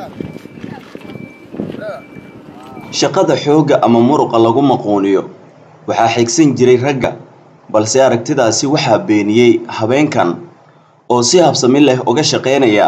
shaqada xoogga ama muruqa lagu maquuniyo waxaa xigsan jiray ragga balse aragtidaasi waxaa beeniyey habeenkan oo si habsami leh uga shaqaynaya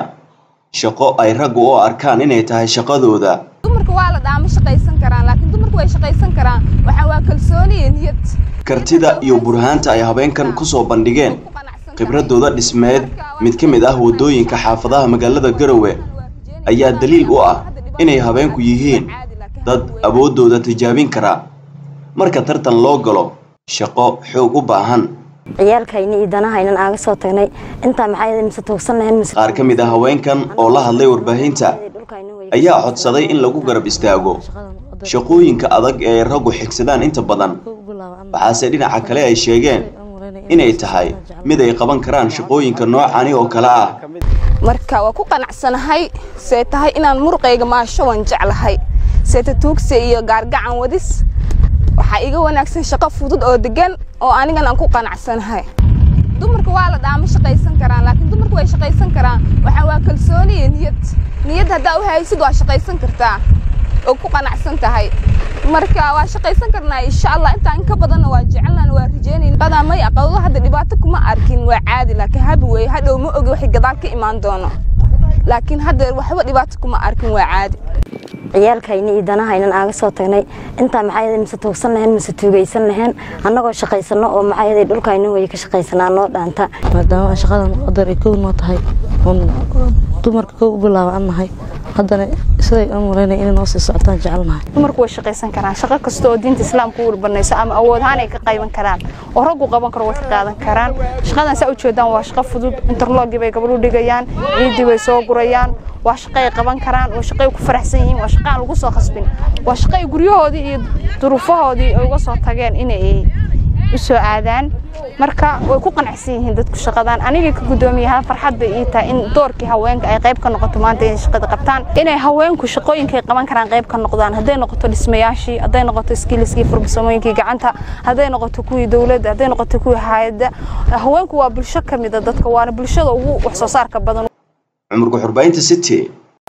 shaqo ay raggu u arkaan inay tahay shaqadooda dumarka waa la dhaama shaqaysan karaan laakiin dumarku way shaqaysan karaan waxaa waa kalsooni iyo niyad kartida iyo burhaanta ay habeenkan kusoo bandhigeen khibradooda dhismeed mid ka mid ah waddooyinka xaafadaha magaalada garowe ayaa daliil u ah inay habeenku yihiin dad awooddooda tijaabin kara marka tartan loo galo shaqo xoog u baahan ciyaalkayni iyo danahaynan aaga soo tagnay intaa maxaa mise toogsan lahayn mise qaar ka mid ah haweenkan oo la hadlay warbaahinta ayaa codsaday in lagu garab istaago shaqooyinka adag ee raggu xigsadaan inta badan waxaase dhinaca kale ay sheegeen inay tahay mid ay qaban karaan shaqooyinka noocani oo kale ah marka waa ku qanacsanahay see tahay inaan muruqayga maasho waan jeclahay seeta tuugse iyo gaargacan wadis waxaa iga wanaagsan shaqo fudud oo degan oo anigan aan ku qanacsanahay dumarka waa la dhaama shaqaysan karaan laakiin dumarku way shaqaysan karaan waxaa waa kalsooni iyo niyad niyad haddaa u haysid waa shaqaysan kartaa oo ku qanacsan tahay marka waa shaqaysan karnaa insha allah intaa in ka badanna waa jecelnaan waa rajeynayn qadaa may aqawdo hadda dhibaato kuma arkin waa caadi laakiin habi weeye hadhow ma ogi waxay gadaal ka imaan doono laakiin hadda waxba dhibaato kuma arkin waa caadi ciyaalkayni iyo danahaynan aaga soo tagnay intaa maxaa mise toogsan lahayn mise tuugaysan lahayn annagoo shaqaysano oo maxaa dhulkayna way ka shaqaysanaa noo dhaanta maadaama shaqadan qadar ay kow noo tahay oon dumarka kow u bilaaba an nahay haddana siday aan malaynaya inay noo sii socotaan jecelnahay dumarku way shaqaysan karaan shaqo kasta oo diinta islaamka u warbanayso ama awood ahaan ay ka qayban karaan oo raggu qaban karo way ka qaadan karaan shaqadan saa ujeedaan waa shaqo fudud interlogii bay gabadhu dhigayaan ciiddii bay soo gurayaan waa shaqo ay qaban karaan waa shaqo ay ku faraxsan yihiin waa shaqo aan lagu soo khasbin waa shaqo ay guryahoodii iyo duruufahoodii ay uga soo tageen inay u soo aadaan marka way ku qanacsan yihiin dadku shaqadan aniga ka guddoomiyaha farxad bay ii tahay in doorkii haweenka ay qayb ka noqoto maanta inay shaqada qabtaan inay haweenku shaqooyinkay qaban karaan qayb ka noqdaan hadday noqoto dhismayaashii hadday noqoto iskiiliskii fursamooyinkii gacanta hadday noqoto kuwii dowladda hadday noqoto kuwii hayadda haweenku waa bulsho ka mida dadka waana bulshada ugu wax soo saarka badan cumurka xurbaynta city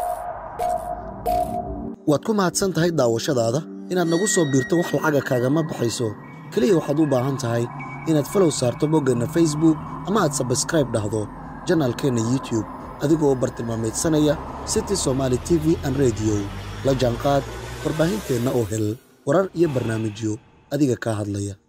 waad ku mahadsan tahay daawashadaada inaad nagu soo biirto wax lacaga kaagama baxayso keliya waxaad u baahan tahay inaad falow saarto boggeenna facebook ama aad sabskraib dhahdo janaalkeenna youtube adigoo bartilmaamaydsanaya city somaali t v an rediyo la jaanqaad warbaahinteenna oo hel warar iyo barnaamijyo adiga kaa hadlaya